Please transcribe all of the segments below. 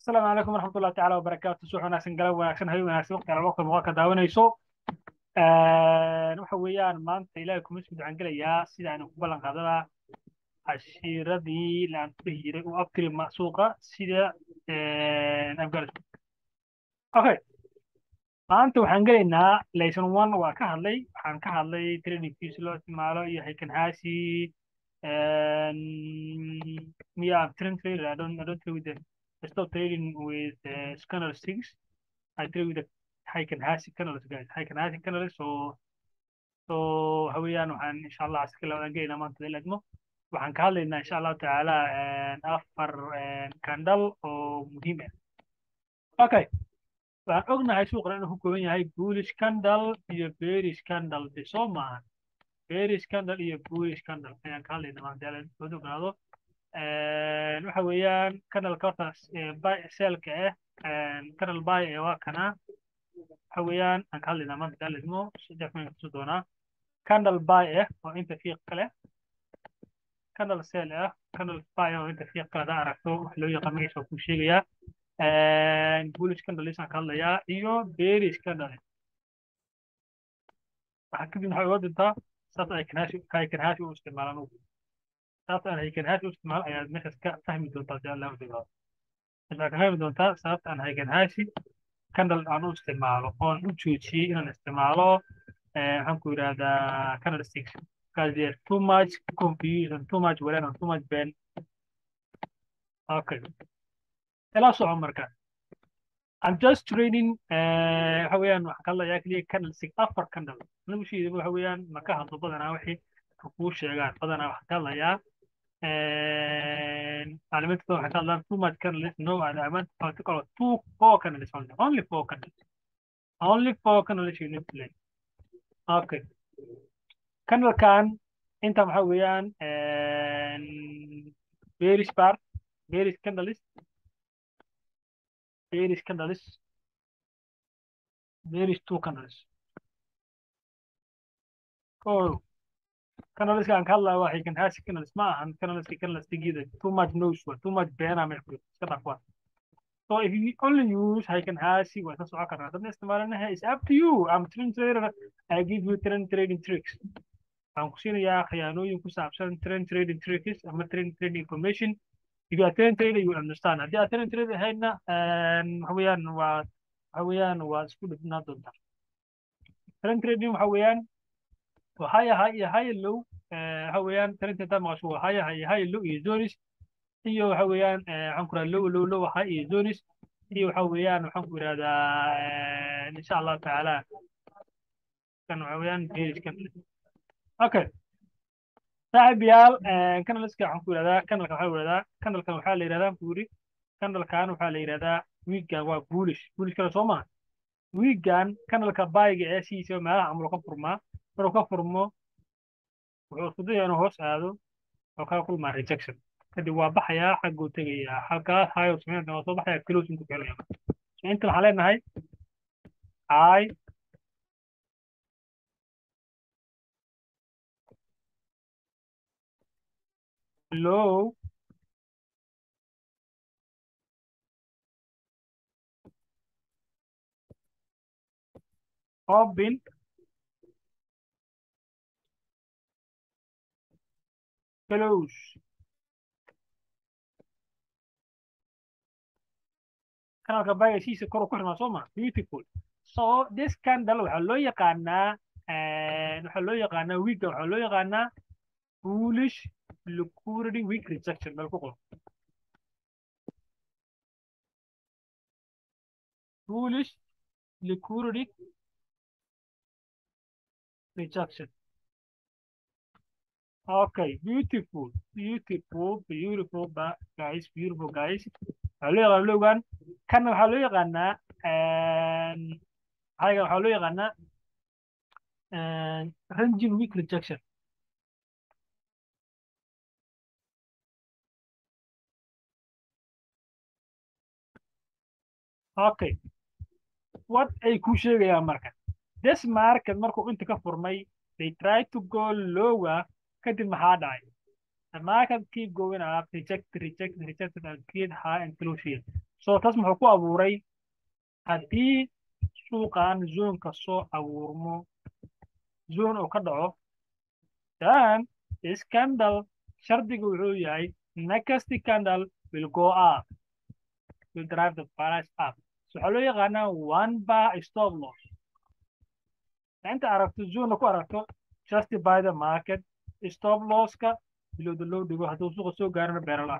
asalaamu calaykum waraxmatullahi tacaala wabarakaatu suux wanaagsan galab wanaagsan habeen wanaagsan waqti ala waqti muuqaalka daawanayso waxa weeyaan maanta ilaahay kuma isku ducan gelayaa sida aynu ku ballan qaadana cashiiradii laan ku dhihi jiray u abtiri suuqa sida afghanistan okay maanta waxaan gelaynaa lesson one waa ka hadlay waxaan ka hadlay trainingkiisa loo isticmaalo iyo haykanhaasi yeah, train trader. I don't I don't trade with the I stop trading with uh, scanner six. I trade with the Heiken Hasi canals, guys. Heiken Hasi canals. So so hawiyaan waxaan insha Allah iska labadan geynaa maanta ila idmo waxaan ka hadlaynaa insha Allah tacaala afar kandal oo muhiim ah okay waxaan ognahay suuqan inuu ku kooban yahay bullish candle iyo bearish candle de soo maahan bearish candle iyo bullish candle ayaan ka hadlaynaa maanta ila ognaado waxa weeyaan canalka horta selka ah canal buy ee waa kana waxa weeyaan aan ka hadlaynaa maanta dalismo saddex kun kusu doonaa canal buy ah oo inta fiiq kale canal sel ah canal buy oo inta fiiq kale hadaa aragto wax loo yaqaan magaciisa waa kuu sheegayaa bullish candles aan ka hadlayaa iyo bearish candle waxaa kadib waxay uga dintaa saas ay kanaashi ay kanaashi u isticmaalaan sababta aan haykanhaasi u isticmaalo ayaad meeshaas ka fahmi doontaa si allah udigaado waxaad ka fahmi doontaa sababta aan haykanhaasi candle aan u isticmaalo oon u joojiyey inaan isticmaalo waxaan ku yidhahdaa candle sticks because there's too much confusion too much walan and too much ben okay ila soco marka I'm just trading waxa weeyaan waxaan ka hadlayaa keliya candle stick afar candle anigu shiidaba waxa weeyaan ma ka hadlo badanaa wixii kuu sheegaan badanaa waxaan ka hadlayaa alimentada waxay ka hadlaan too much candles no aliment particular two four candles only only four candles only four candles you need to learn okay candlekan inta waxaa weeyaan bearish part bearish candles bearish candles bearish two candles oh canaliska aan ka hadlaya waa haykanhaasi canalis ma ahan canaliska canalistigiida too much nose wa too much beena meel ku iska dhafwa so if you only use haykanhaasi waa iska socon karnaa dadna isticmaalanaha is up to you I'm train trader I give you train trading tricks waxaan ku siinayaa khiyaanooyin ku saabsan train trading tricks ama train trading information if you are train trader you will understand haddii aad train trader ahaydna waxa weeyaan waa waxa weeyaan waa isku dhibnaa doontaa train trading waxa weeyaan وهاي هاي هاي اللو هويان ترنت تام مشو هاي هاي هاي اللو يزونس هي هويان عنكر اللو اللو اللو هاي يزونس هي هويان وحنكر هذا إن شاء الله تعالى كان هويان بيرش كان أوكي صاحب يال كان لسه عنكر هذا كان لك حاول هذا كان لك حال هذا بوري كان لك كان حال هذا ويجا وبولش بولش كلا سوما ويجان كان لك بايج أسيس ما عمره كفرما maruu ka furmo wuxuu isku daya inuu hoos aado oo kaa kulmaa rejection kadib waa baxayaa xagguu tegayaa halkaas hayo sameynta waa soo baxaya closing ku keenaya so inta waxaan leenahay i low open close kanalka bagasiisa kor ku xirmaa soo ma beautiful so this candle waxaa loo yaqaanaa waxaa loo yaqaanaa wiigga waxaa loo yaqaanaa foolish liquidity week rejection meel ku qor foolish liquidity rejection Okay, beautiful, beautiful, beautiful, guys, beautiful, guys. waxaa loo yaqaan lowgan kana waxaa loo yaqaanaa hayga waxaa loo yaqaanaa ranging week rejection okay what ay ku sheegayaan marka this market markuu inta ka furmay they try to go lower kadib maxaa dhacay The market keep going up, reject, reject, reject, and create high and close here. so taas muxuu ku abuuray haddii suuqan zoonka soo abuurmo zoon uu ka dhaco then scandal shardiga wuxuu yahay next candle will go up will drive the price up so waxaa loo yaqaanaa one bar stop loss inta aragto zoonna ku aragto just by the market stop losska bilowda loo dhigo hadduu suuqa soo gaarana beerala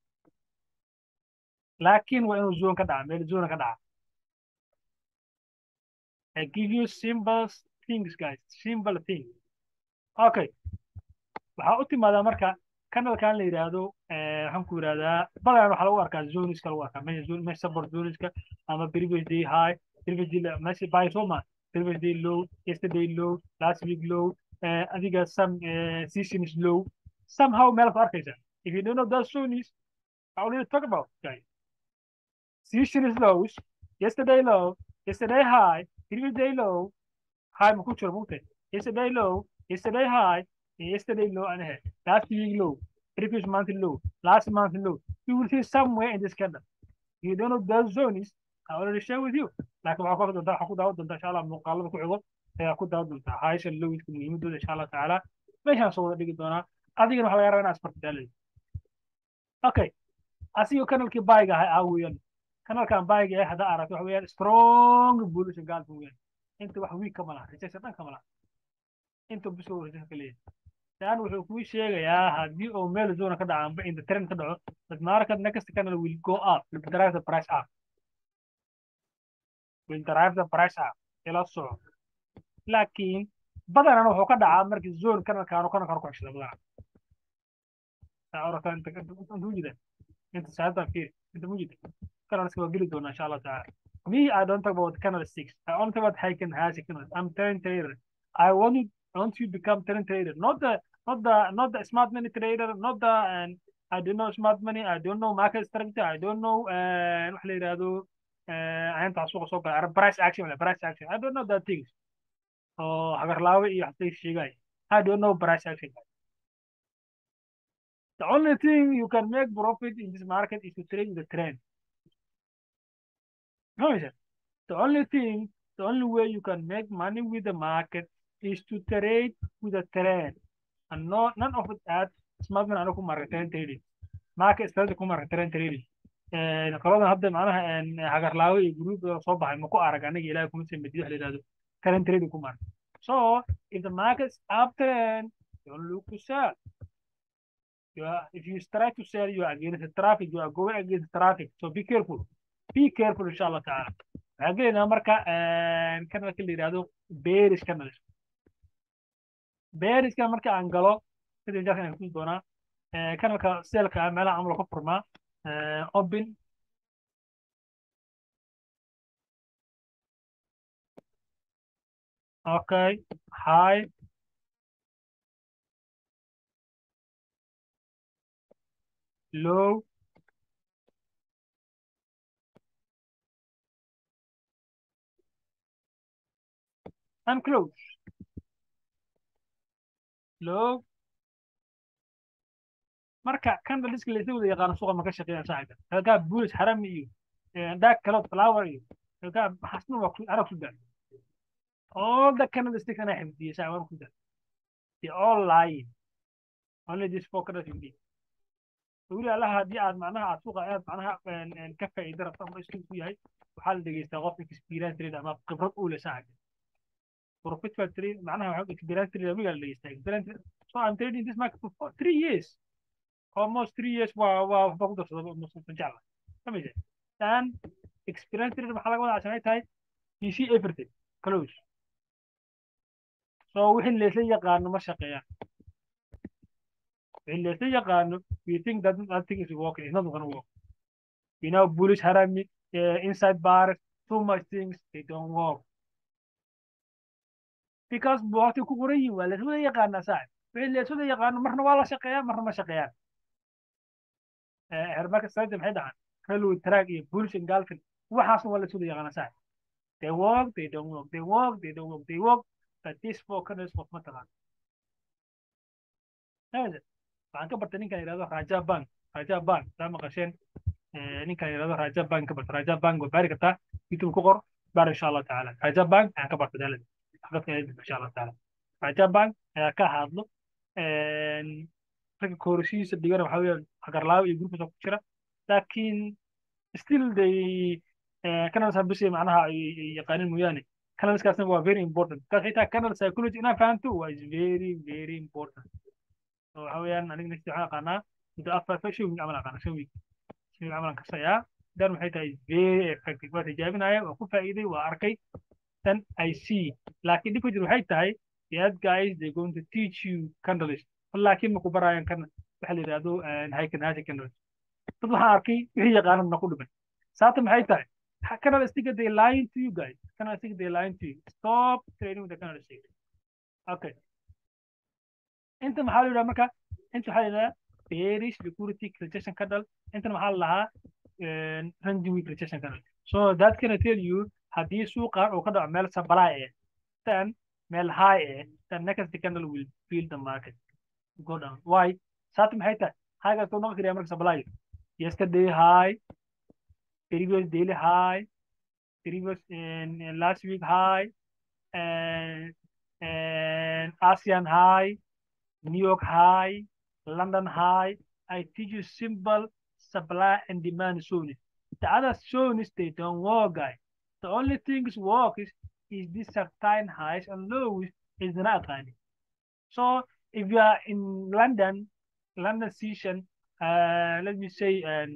laakiin waa inuu zoon ka dhaca meel zoona ka dhaca I give you simple things guys simple things okay waxaa u timaadaa marka kanalkan la yidhaahdo waxaan ku yidhahdaa badanaan waxaa lagu arkaa zoniska lagu arkaa meesha zone meesha support zoniska ama previous day high previous day meesha buy soo ma previous day low yesterday low last week low uh, adiga some uh, season is low somehow meel ku arkaysa if you don't know that zones I already talk about guys season is lows yesterday low yesterday high previous day low high ma ku jiro mugtay yesterday low yesterday high yesterday low and ahead last week low previous month low last month low you will see somewhere in this candle you don't know those zones I already share with you laakiin waxaa ku doontaa waxaa ku daawan doontaa insha allah muuqaalada ku xigo ayaa ku daawan doontaa haysha lowiska muhiimadooda insha allah tacaala meeshaan soo wada dhigi doonaa adigana waxaa laga rabaa inaad isbartidaalay okay asigoo kanalkii baayiga ahay aa weeyaan kanalkan baayiga ee haddaa aragto waxa weeyaan strong bullish gaalka weeyaan inta wax wiig kama laha rejection dhan kama laha inta biso rejection ka leeyahay dan wuxuu kuu sheegayaa haddii uu meel zona ka dhaco amba inta trend ka dhaco the market next candle will go up will drive the price up will drive the price up ila soco laakiin badanana wuxuu ka dhacaa markii zone kanalkaanu kanalkaanu ku xishada badanaa saa orata inta inta mujida inta saatan fiir inta mujida kanalska waa geli doonaa insha allah tacaala me i don't talk about canal six i only talk about Heiken Hasi canal i'm turn trader i want you I want you to become turn trader not the not the not the smart money trader not the and I don't know smart money I don't know market structure I don't know uh wax la yiraahdo aynta suuqa soo gala price action wala price action I don't know that things oo hagarlaawe iyo waxay sheegay I don't know price action the only thing you can make profit in this market is to trade the trend no the only thing the only way you can make money with the market is to trade with a trend and no, none of that smart man anaku marka trend trading market strategy ku marka trend trading qoladan hadda macnaha hagarlaawe iyo gruupda soo baxay ma ku arag aniga ilaahay kuma sii madiyo wax la yidhahdo trend trading ku marka so if the market's up trend don't look to sell you are, if you try to sell you are against the traffic you are going against the traffic so be careful be careful insha allah taala waxaan gelaynaa marka kanalka la yidhahdo bearish canals beariska marka aan galo kadib jarkan aan kusi doonaa kanalka selka meelaha camal ka furmaa open okay high low and close low marka candleliska la isla wada yaqaano suuqa ma ka shaqeeyaan saaxiibka halkaa bullish harami iyo dark cloud flower iyo halkaa xasna waa arag ku daa all the candlesticks ana xifdiyay saaxiib waan ku daa they all lying only this focus in this weli allaha haddii aad macnaha aad suuqa aad macnaha ka faa'iida rabto ama isku ku yahay waxaa la dhegeystaa qof experience trade ama khibrad u leh saaxiibka professional trade معناها waxaa experience trade amiga la dhegeystaa experience so I'm trading this market for three years almost three years waa waa waxba ku darsada musan jecla kamid and experience trade maxaa laga wadaa cashanay tahay you see everything close so wixii leesla yaqaano ma shaqeeyaan wixii leesla yaqaano we think that that thing is working it's not gonna work you know bullish harami uh, inside bars too much things they don't work because waqti ku qoran yihiin waa laiswada yaqaanaa saaxib wixii laiswada yaqaano marna waa la shaqeeyaa marna ma shaqeeyaan hermarka strategy maxay dhacan railway track iyo bullish engulfing waxaasna waa laiswada yaqaanaa saaxib they work they don't work they work they don't work they work but this focus of matalan waxaan ka bartay ninkan yidhahdo raja bank raja bank saa maqasheen ninkan yidhahdo raja bank ka barta raja bank waa baari kartaa youtube ku qor baar insha allah tacaala raja bank ayaa ka barta dalada dadka insha allah tacaala raja bank ayaa ka hadlo ragga koorashihiisa dhigana waxaa weeyaan hagarlaawo iyo gurubkiisa ku jira laakiin still they canals habisi macnaha ay yaqaanin mooyaane canalskaasna waa very important kaas xitaa canal psychology inaa fahanto waa is very very important so waxa weeyaan aniga next waxaan aqaanaa muddo afar shan week camal aqaana shan week shan week camal kasayaa dan waxay tahay very effective waa tijaabinaya waa ku faa'iiday waa arkay then I see laakiin dhibka jir waxay tahay that guys they going to teach you candles laakiin ma ku baraayan kan waxa la yidhaahdo haykanhaasi candles dad waxaan arkay wixii yaqaanad na ku dhiman saata maxay tahay canal sticker they lying to you guys canal sticker they lying to you stop trading with the canal sticker okay inta maxaa la yidhaha marka inta waxaa la yidhaha bearish liquidity rejection candle intana maxaa la lahaa ranging week rejection candle so that can tell you haddii suuqan uu ka dhaco meel supply eh then meel high eh then next candle will feel the market go down why saata maxay tahay highgaas soo noqon kariya marka supply yesterday high previous daily high previous in, in last week high and and ASEAN high New York high London high I teach you simple supply and demand zones the other zones they don't work guys the only things work is is this certain highs and lows is not any so if you are in London London session uh, let me say um,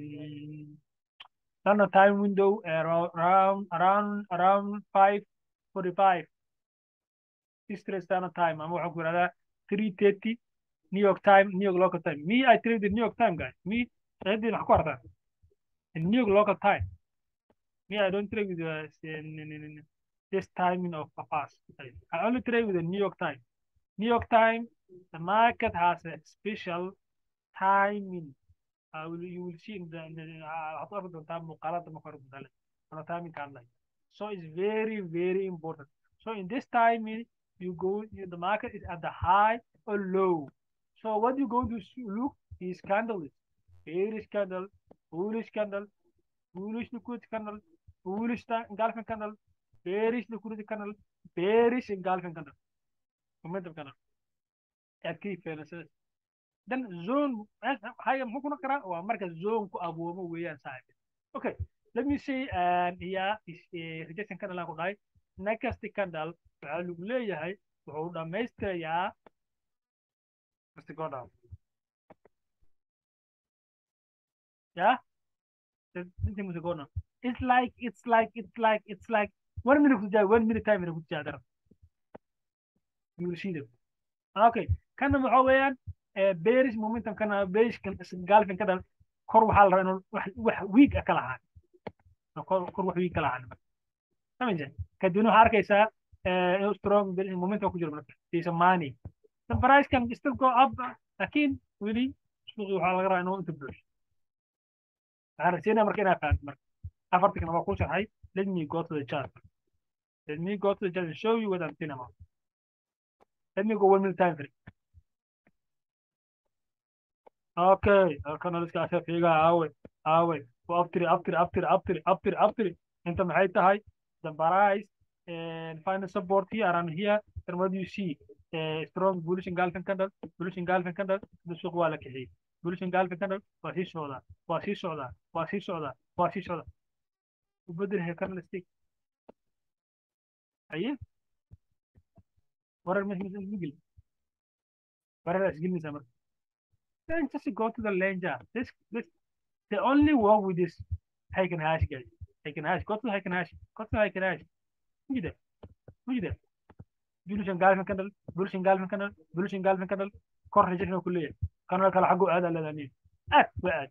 London time window around around around around five forty five Eastern Standard Time. I'm waxaan ku yidhahdaa three thirty New York time, New York local time. Me, I trade the New York time, guys. Me, shahadii maxaa ku arkaa in New York local time. Me, I don't trade with the, uh, this timing of us. I only trade with the New York time. New York time, the market has a special timing. I will, you will see in the, in the هتعرف doontaa muuqaalada marka hore gudale ana timing ka hadlay so it's very very important so in this timing you go you, the market is at the high or low so what you going to look is candles bearish candle bullish candle bullish liquidity candle bullish engulfing candle bearish liquidity candle bearish engulfing candle momentum candle at key fairnesses then zone haya muxuu ku noqon karaa waa marka zone ku abuumo weeyaan saaxiib okay let me say and here is a rejection candle aan ku dhahay next candle waxaa lagu leeyahay wuxuu dhammaystirayaa Mr. Godam. Yeah? This Mr. Godam. It's like, it's like, it's like, it's like, one minute kujaa, one minute time minute kujaa darab. You will see them. Okay. Kana waxaa weeyaan bearish momentum kana bearish galfin kada kor waxaa la rabaa inuu wax week ka lahaan kor wax week ka lahaan samajin kadibna waxaa arkaysaa inuu strong bearish momentum ku jiro marka siisa money the price can still go up laakiin weli suuqi waxaa laga rabaa inuu inta buuxo waxaan rajeynaya marka inaa fahanto marka afarta kana waa ku sharxay let me go to the chart let me go to the chart and show you what I'm saying about let me go one minute time frame Okay, halkan iska asha fiiga aawe aawe waa aftiri aftiri aftiri aftiri aftiri aftiri inta maxay tahay the price and final support here around here and what do you see uh, strong bullish engulfing candle bullish engulfing candle the suuq waa la kixiyey bullish engulfing candle waa sii socdaa waa sii socdaa waa sii socdaa waa sii socdaa ubedel he candle stick aye warar meesha isgil warar isgilmaysaa marka then just go to the ledger. This, this, they only work with this Heiken hash, guys. Heiken hash. Go to Heiken hash. Go to Heiken hash. Look at that. Look at that. Bullish engulfing candle. Bullish engulfing candle. Bullish engulfing candle. كور رجعنا كلية. كانوا كلا حقوا هذا اللي أه بعد.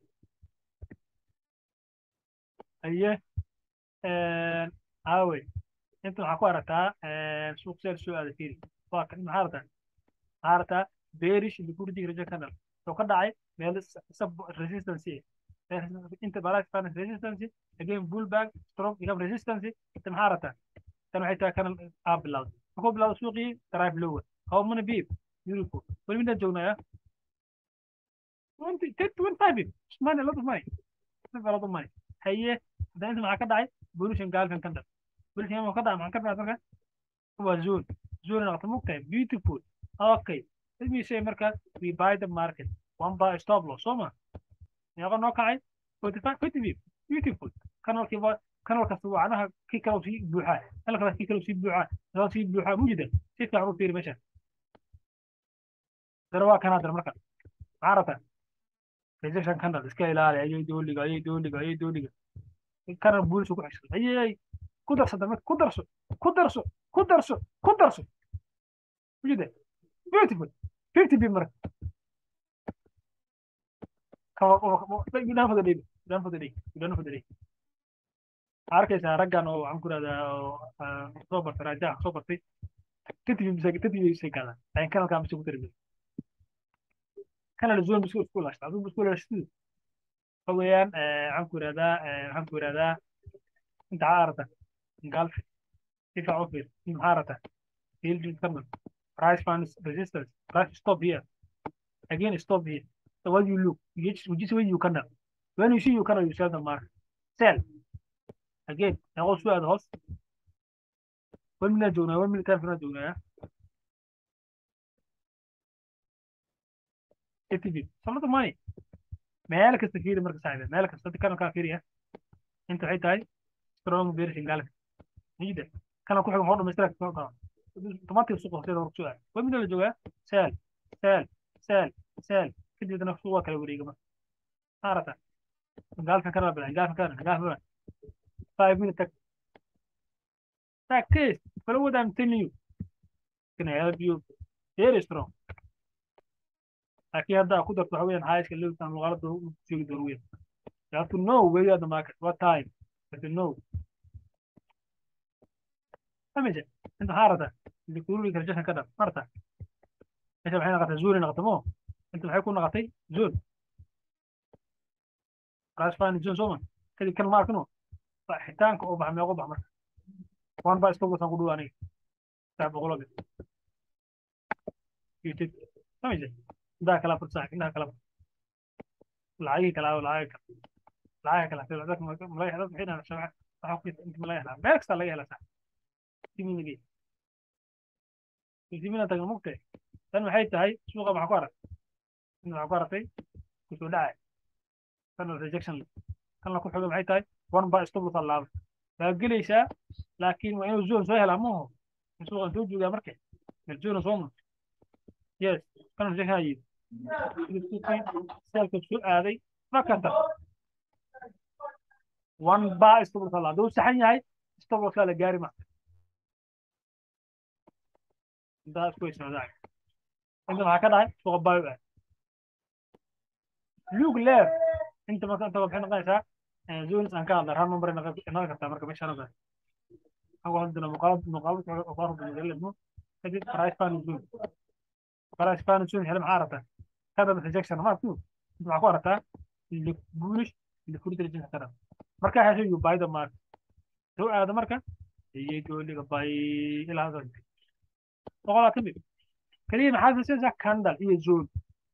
أيه. آه هاوي. أنتم حقوا رتا آه سوق سير سؤال كثير. فاكر مهارة. مهارة bearish liquidity rejection candle. لو ka dhacay meel sub resistance inta balance finance resistance again pullback strong become resistance inta maxaa rabtaa tan waxay tahay kana aa bilowday markuu bilowdo suuqii drive lower how many beep beautiful weli midaan joognaya twenty twenty five beep money a lot of money si fala dumay haye hadda inta maxaa ka dhacay pollution galkan kan dhal pollution ma ka dhacay maxaa ka dhacay marka waa zone zone noqota mugtahay beautiful okay let me say marka we buy the market one buy stop loss soo ma meeqa noo kacay forty five fifty bip beautiful kanalkii waa kanal kasta wacnaha kii kale sii buuxaa kanal kale kii kale sii buuxaa kanal sii buuxaa mujida si fiican u fiiri meesha dara waa kanaa dara marka maxaa rabtaa rejection kanal iska ilaali ayay dooliga ayay dooliga ayay dooliga kanal buulis ku xishay ayay ku darso dambe ku darso ku darso ku darso ku darso mujida beautiful fifty bip marka you done for the day you done for the day you done for the day arkaysaa raggan oo waxaan ku rahdaa oo soo bartay raajaha soo bartay tatibi mise tatibi isay gaadaan laakiin kanalkaa mise ku tarbi kanal zone bisku isku laashta aduu bisku laashtidu waxa weeyaan waxaan ku ihahdaa waxaan ku ihahdaa inta maxaa arata galfi si fiican u fiir maxaa arata field kanal price funds resistance price stop here again stop here so what you look you just, you just when you kanal when you see you kanal you sell the market sell again نقول شو هذا هوس وين من جونا وين من كان فينا جونا اي تي في صلت ماي مالك استفيد مركز سعيدة مالك استفيد كانوا كافيريا انت حيت هاي سترونج بيرشن قالك نجد كانوا كل حاجة مرة مشترك طماطي السوق كده ورك شوية وين من اللي جوا سال سال سال سال كده بدنا في سوق كده وريقة ما عرفت قال كان بلا قال كان قال بلا five minutes practice follow what I'm telling you can help you very strong لكن هذا قدرة حوالين حاجة اللي بتعمل غلط وتشوف ضروري you have to know where you are the market what time you have to know فهمت انت حارته اللي يقولوا لك رجعنا كذا مرتا انت الحين نغطي زول نغطموه انت الحين يكون نغطي زول راس فاني زول سوما كذا كان ماركنو xitaanka oo baxa meeqo bax marka one baa iska wasan ku dhow aniga saa boqolobi youtube sameyse indaa kala fursaa indaa kala lacagii kala lacag lacag kala fil dadka malaga dad maxay dhahaan shabca waxa ku inta malaga helaa meel kasta laga helaa sax timina gey timina taga mugtay tan maxay tahay suuqa maxaa ku arag in maxaa ku aragtay kusoo dhacay tan rejection kan la ku xoga maxay tahay one baa stop la laabo waa gelaysaa laakiin waa inuu zone soo helaa maaho suuqan soo joogaa marka meel zone soo ma yes kan rejection ayid seelka soo aaday makanta one baa stop la laabo hadduu saxan yahay stop la la gaari ma intaa isku socdaa inta maxaa ka dhacay suuqa baayo ah lug leer inta marka inta waxay noqonaysaa zones aan ka hadla hal number inaga kartaa marka meesha anaga hago hadana muqaalad muqaalad qaar buu leeyahay kadib price fan zone price fan zone hela maxaa rabtaa kada rejection ma tu inta maxaa ku aragtaa ili bullish ili furid rejection kada marka hasho you buy the market soo aada marka iyo dooliga buy ilaa hadda boqolaa ka mid kaliya maxaa fiirsaysaa candle iyo zone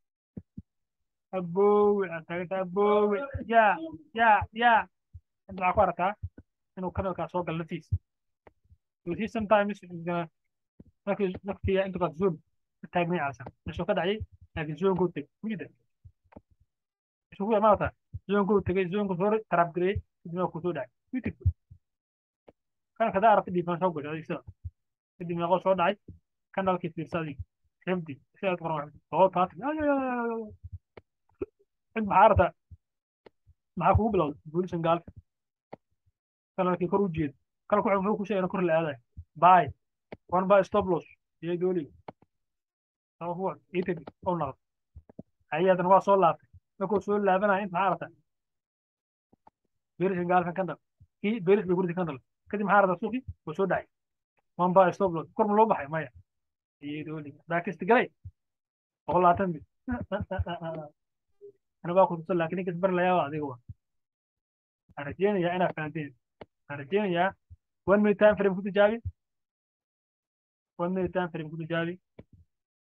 aboowe aan taaganta aboowe yaa yaa yaa inta maxaa ku aragtaa inuu kanalkaa soo galo naftiisa you see sometimes markii naftiya inta kaad zone ka taagnay calsan meeshuu ka dhacay laakiin zonkuu teg mujida meeshuu ku imaata zonkuu tegay zonku soo tarab gareeyey kadibna ku soo dhacay beautiful kanalka hadaa aragta dhiifan soo gashay adeegsada kadib meeqoo soo dhacay kanalkii fiirsa adig xifdi sidaad qoran boqol taatan cid maxaa aragtaa maxaa kugu bilowday bulisan gaalka kanalkii kor u jeeda kanalku wuxuu muxuu ku sheegay kor la aadayo bay one by stop loss iyo dooliga sabab waa itag oo naqdo ayadan waa soo laabtay markuu soo laabanaya inta maxaa aragtaa berishan gaalkan kandal kii beris bay gurdi kandal kadib maxaa aragtaa suuqii wuu soo dhacay one by stop loss kor ma loo baxay maya iyo dooliga baakista galay boqol labaatan mil أنا باخذ وصل لكن كسبر لا يا هذه هو أنا جينا يا أنا فهمتين أنا جينا يا وين من تايم فريم كنت جابي وين من تايم فريم كنت جابي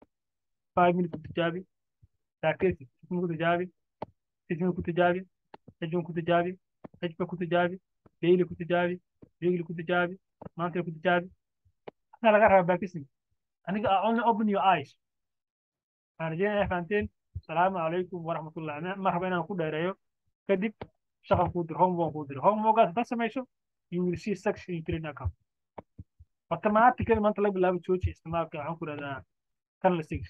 5 minutes كنت جابي تاكيس كنت جابي 6 minutes كنت جابي hejban ku tijaabi hejba ku tijaabi daily ku tijaabi weekly ku tijaabi monthly ku tijaabi waxaa laga rabaa practicing aniga only open your eyes waxaan rajeynaya fahanteen asalaamu calaykum waraxmatullahi ma raba inaan ku dheereeyo kadib shaqan kuu diro homework kuu diro homeworkaas haddaad samayso you will see section in training account automatically maanta laga bilaabo jooji isticmaalka waxaan ku rahdaa canal six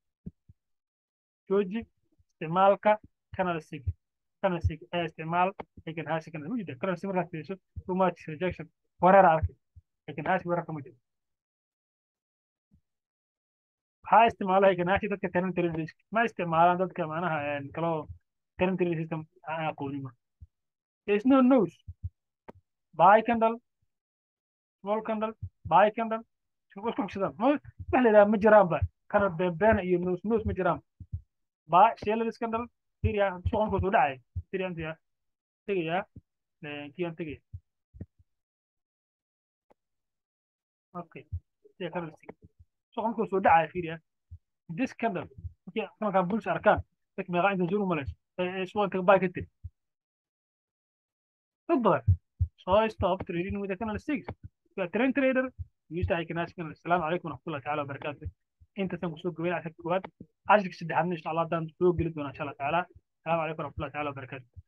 jooji isticmaalka canal six canal six ee isticmaal egan haasi canal mujida canal six markaad fiiriso too much rejection wareera arkay egan haasi wareer kama jiro waxaa isticmaala egan haasi dadka tenant traders ma isticmaalaan dadka macnaha kaloo tenant trader system aan aqoonin marka there is no nose buy candle small candle buy candle isku xigsadaan wax la yidhaha ma jiraanba kana beenbeena iyo nose nose ma jiraan buy shellers candle fiiriya suuqan kusoo dhacay fiiriya inta tegayaa kiyaan tegaya okay siya candle stick suuqan kusoo dhacay fiiriya this candle markii kanalkan bulsh arkaan dadka meeqa inta jir u malays suuqan buy ka tiri dad badan so stop trading with the candle sticks you are trend trader use I can ask you السلام عليكم ورحمة الله تعالى وبركاته انت سنكون قبيل عشان كواد عشرك سدحان ان شاء الله دان سوق قلت ان شاء الله تعالى السلام عليكم ورحمة الله تعالى وبركاته